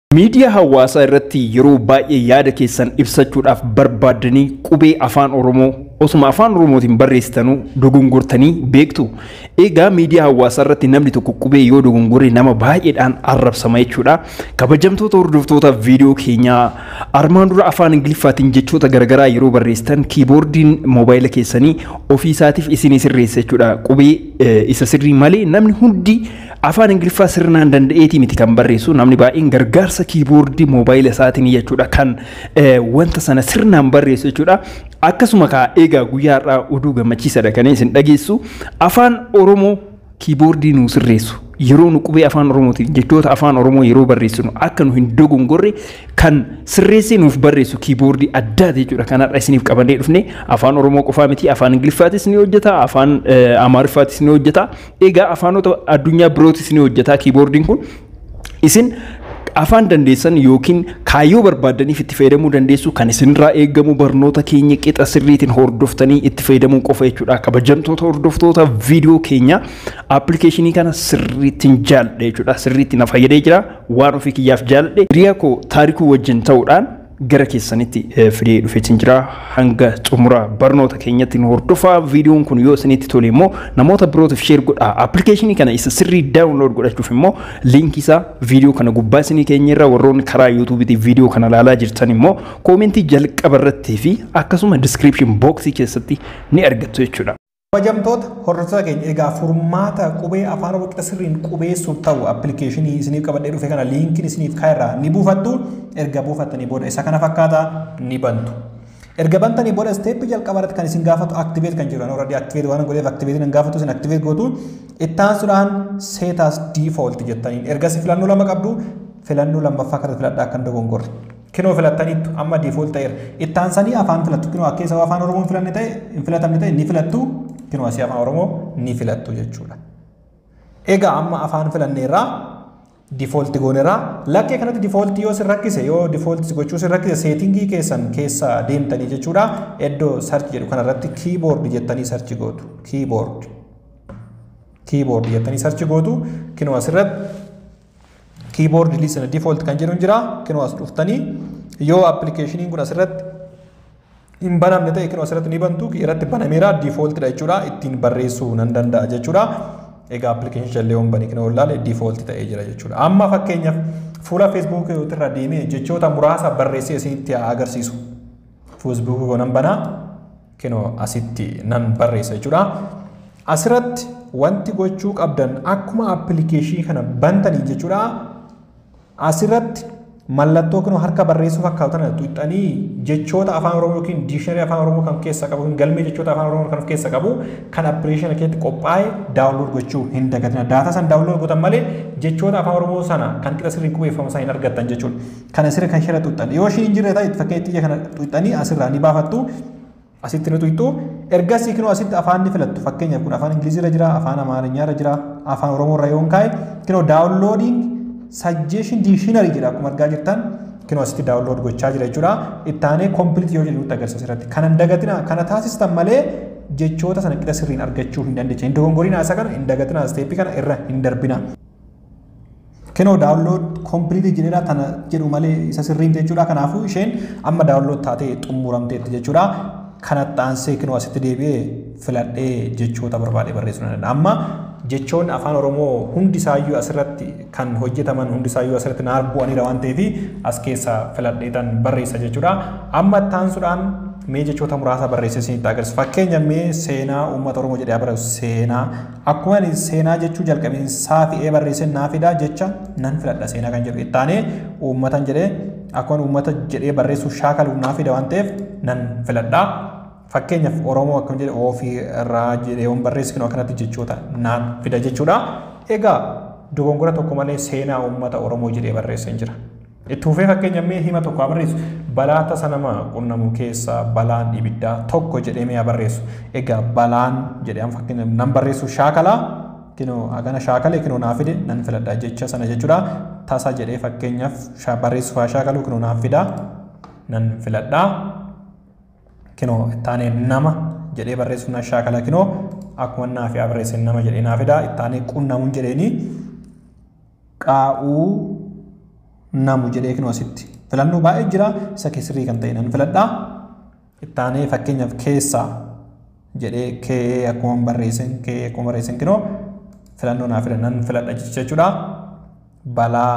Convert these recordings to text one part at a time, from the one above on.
Miidiyaa hawaasaa irratti yeroo baay'ee yaada keessan ibsachuudhaaf barbaaddanii qubee afaan Oromoo osuma afaan Oromootiin barreessitanuu dogongortanii beektu. Egaa miidiyaa hawaasaa irratti namni tokko qubee yoo dogongore nama baay'eedhaan arrabsama jechuudha. Kabajamtoota hordoftoota viidiyoo keenyaa armaan dura afaan Ingiliffaatiin jechoota garaagaraa yeroo barreessitan kiiboordiin moobaayila keessanii ofii isaatiif isinii sirreessa jechuudha. Qubee isa sirrii malee namni hundi afaan Ingiliffaa sirnaan danda'eetii miti kan barreessu namni baay'een gargaarsa kiiboordii moobaayila isaatiin jechuudha kan wanta sana sirnaan barreessu jechuudha. Akkasuma kaa eegaa guyyaa har'aa oduu gammachiisaadha kan isin dhageessu afaan Oromoo kiiboordii nuu sirreessu yeroo nu qubee afaan Oromootiin jechoota afaan Oromoo yeroo barreessinu akka nu hin dogongorre kan sirreessee nuuf barreessu kiiboordii addaati jechuudha. Kan har'a isiniif qabannee dhufne afaan Oromoo qofaa miti afaan Ingiliffaatis ni hojjeta afaan Amaariffaatis ni hojjeta egaa afaanota addunyaa birootis ni hojjeta kiiboordiin kun isin afaan dandeessan yookiin kaayyoo barbaaddaniif itti fayyadamuu dandeessu kan isinirraa eegamu barnoota keenya qixa sirriitiin hordoftanii itti fayyadamuu qofa jechuudha. Kabajamtoota hordoftoota viidiyoo keenya appilikeeshinii kana sirriittiin jaalladhe jechuudha. Sirriitti na fayyadee jira waan ofii kiyyaaf jaalladhe. Hiriyaa koo taarikuu wajjin ta'uudhaan gara keessanitti fidee dhufeetiin jira hanga xumura barnoota keenyatti nu hordofaa viidiyoon kun yoo isinitti tole immoo namoota birootiif sheer godhaa appilikeeshinii kana isa sirrii daawunlood godhachuuf immoo liinkii isaa viidiyoo kana gubbaa isinii keenya irra warroonni karaa yuutuubiitii viidiyoo kana ilaalaa jirtan immoo koomentii jalqaba irrattii fi akkasuma diskiripshin booksii keessatti ni argattu jechuudha. Kabajamtoota hordoftoota keenya egaa furmaata qubee afaan oromoo qixa sirriin qubeessuuf ta'u appilikeeshinii isiniif qabadhee dhufe kana liinkiin isiniif kaa'erraa ni buufattu erga buufattanii booda isa kana fakkaata ni bantu. Erga bantanii booda isteeppii jalqaba irratti kan isin gaafatu aktiveet kan jiru already aktiveet waan godheef aktiveetiin hin gaafatu isin aktiveet gootu ittaansuudhaan seetaas diifoolt jettaniin ergasii filannoo lama qabdu filannoo lammaffaa kana filadhaa akka hin dogongorre. kinoo filattaniittu amma diifoolti ta'eera. Ittaansanii afaan filattu kinoo akka isa afaan oromoo filanne ta'e hin filatamne ta'e ni filattu kinoo asii afaan oromoo ni filattu jechuudha. Egaa amma afaan filanneerraa diifoolti goonerraa lakkee kanatti diifooltii yoo sin rakkise yoo diifooltii gochuu sin rakkise seetingii keessan keessa deemtanii jechuudha iddoo sarchi jedhu kanarratti kiiboordi jettanii sarchi gootu kiiboordi kiiboordi jettanii sarchi gootu kinoo asirratti kiiboordi liisina diifoolt kan jedhu jira kinoo as dhuftanii yoo appilikeeshiniin kun asirratti hin banamne ta'e kinoo asirratti ni bantu irratti banameera diifooltidha jechuudha ittiin barreessuu nan danda'a jechuudha. Egaa appilikeeshinii jallee waan bane kinoo ilaale diifoolti ta'ee jira jechuudha. Amma fakkeenyaaf fuula feesbuukii irra deemee jechoota muraasa barreessee isinitti agarsiisu. Feesbuukii nan banaa kinoo asitti nan barreessa jechuudha. Asirratti wanti gochuu qabdan akkuma appilikeeshinii kana bantanii jechuudha. asirratti mallattoo kinoo harka barreessuu fakkaatu tana tuuxanii jechoota afaan oromoo yookiin diishinari afaan oromoo kan keessa qabu galmee jechoota afaan oromoo kan of keessa qabu kan appilikeeshinii keessatti qophaa'e daawunlood gochuu hin dagatina daataa san daawunlood gootan malee jechoota afaan oromoo sana kan qixa sirriin qubeeffamu sana hin argattan jechuudha kan asirra kan shira tuuxan yoo ishiin hin jirre ta'e fakkeenya xiyya kana tuuxanii asirraa ni baafattu asitti ni tuuxxu ergasii kinoo asitti afaan ni filattu fakkeenyaaf kun afaan ingiliziirra jira afaan amaariñaarra jira afaan oromoorra yoo kaa'e kinoo daawunloodiing sajjeeshin diishinarii jedha akkuma argaa jirtan kinoo asitti daawunlood gochaa jira jechuudha. Ittaanee kompilit yoo jedhu agarsiisa irratti. Kana hin dagatina kana taasistan malee jechoota sana qixa sirriin argachuu hin dandeenya. Hin dogongoriin haasa kana hin dagatina isteeppii kana irra hin darbina. Kinoo daawunlood kompilit jedheera kana jedhu malee isa sirriin jechuudha. Kanaafuu isheen amma daawunlood taatee xumuramteetti jechuudha. Kanatti aansee kinoo asitti deebi'ee filadhee jechoota barbaade barreessuu ni danda'a. Amma jechoonni afaan oromoo hundi isaayyuu asirratti kan hojjetaman hundi isaayyuu asirratti naaf bu'aniira waan ta'eef as keessaa filadheetan barreessa jechuudha. Amma ittaansuudhaan mee jechoota muraasa barreessee isinitti agarsiisa. Fakkeenya mee seenaa uummata oromoo jedhee barreessu seenaa akkuma ani seenaa jechuu jalqabeen saafi'ee barreessee naafidaa jecha nan filadha seenaa kan jedhu ittaanee uummatan jedhee akkuma uummata jedhee barreessuuf shaakalu naafida waan ta'eef nan filadha. Fakkeenyaaf Oromoo akkam jedhe ofii irraa jedhee waan barreessinu akkanatti jechoota naan fida jechuudha. Egaa dogongora tokko malee seenaa uummata Oromoo jedhee barreessee jira. Itti fufee fakkeenya mee hima tokko barreessu balaa tasa nama qunnamu keessa balaan ibiddaa tokko jedhee mee barreessu. Egaa balaan jedhee amma fakkeenya nan barreessu shaakalaa kinoo hagana shaakalee kinoo naa fide nan filadha jecha sana jechuudha. Tasa jedhee fakkeenyaaf barreessuuf shaakalu kinoo naaf fida nan filadha. kinoo ittaanee nama jedhee barreessuun shaakala kinoo akkuma naaf yaa barreessin nama jedhee naaf fida ittaanee qunnamuun jedheeni qaa'uu namu jedhee kinoo asitti filannoo baay'ee jira isa kee sirrii kan ta'e nan filadhaa ittaanee fakkeenyaaf keessaa jedhee kee akkuma barreessan kee akkuma barreessan kinoo filannoo naa filan nan filadha jechuudha balaa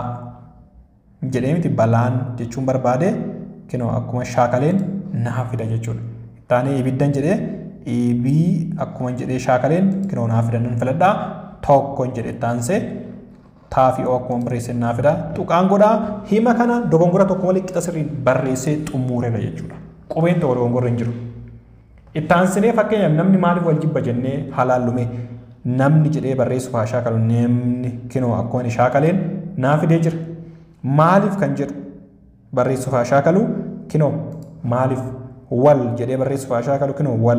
jedhee miti balaan jechuun barbaade kinoo akkuma shaakaleen naa fida jechuudha ittaanee ibiddan jedhee ibii akkuma jedhee shaakaleen kinoo naa fidan nan filadhaa tokkoon jedhe ittaansee taafii oo akkuma barreessee naa fida tuqaan godhaa hima kana dogongora tokko malee qixa sirriin barreessee xumuureera jechuudha qubeen tokko dogongorri hin jiru. Ittaansinee fakkeenyaaf namni maaliif wal jibba jennee halaallume namni jedhee barreessuuf haa shaakalu namni kinoo akkuma inni shaakaleen naa fidee jira. Maaliif kan jedhu barreessuuf haa shaakalu kinoo maaliif wal jedhee barreessuuf haa shaakalu kinoo wal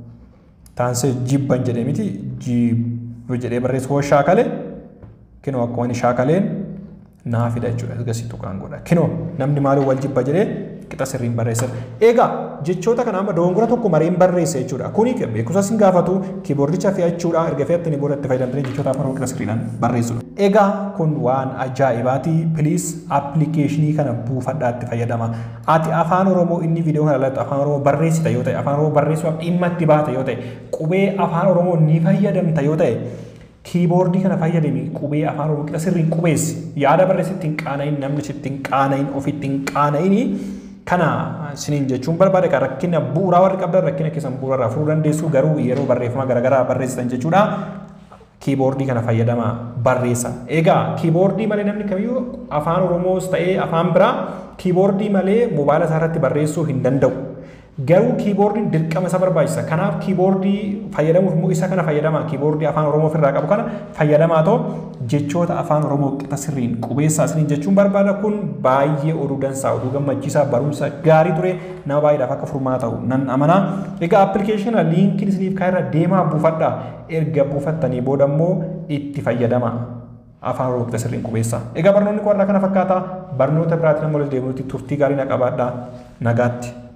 taansee jibban jedhee miti jibba jedhee barreessuuf haa shaakale kinoo akkuma inni shaakaleen naa fida jechuudha ergasii tuqaan godha kinoo namni maaliif wal jibba jedhee qixa sirriin barreessan. Egaa jechoota kana amma dogongora tokko mariin barreessa jechuudha. Kuni beekumsa sin gaafatu kiiboordicha fe'achuudha erga fe'attanii booda itti fayyadamtanii jechoota afaan qixa sirriidhaan barreessudha. Egaa kun waan ajaa'ibaati. Piliis appilikeeshinii kana buufadhaa itti fayyadama. Ati afaan Oromoo inni viidiyoo kana irratti afaan Oromoo barreessita yoo ta'e afaan Oromoo barreessuudhaaf dhimma itti baata yoo ta'e qubee afaan Oromoo ni fayyadamta yoo ta'e kiiboordii kana fayyadami qubee afaan Oromoo qixa sirriin qubeessi yaada barreessitti hin qaana'in namni sitti hin qaana'in ofitti hin qaana'ini kana siniin jechuun barbaade kan rakkina bu'uuraa warri qabdan rakkina keessan bu'uurarraa furuu dandeessu garuu yeroo barreeffama garaagaraa barreessitan jechuudha. Kiiboordii kana fayyadama barreessa. Egaa kiiboordii malee namni kamiyyuu afaan Oromoos ta'ee afaan biraa kiiboordii malee moobaayila isaa irratti barreessuu hin danda'u. Garuu kiiboordiin dirqama isa barbaachisa. Kanaaf kiiboordii fayyadamuuf immoo isa kana fayyadama. Kiiboordii afaan Oromoo ofirraa qabu kana fayyadamaa ta'u jechoota afaan Oromoo qixa sirriin qubeessaa isiniin jechuun barbaada kun baay'ee oduu dansaa oduu gammachiisaa barumsa gaarii ture nama baay'eedhaaf akka furmaata ta'u nan amanaa. Egaa appilikeeshina liinkiin isiniif kaa'eerra deemaa buufadhaa. Erga buufattanii booda immoo itti fayyadama. afaan oromoo qixa sirriin qubeessaa. Egaa barnoonni kun har'a kana fakkaata barnoota biraatiin amma walitti deebinutti turtii gaarii na qabaadhaa nagaatti.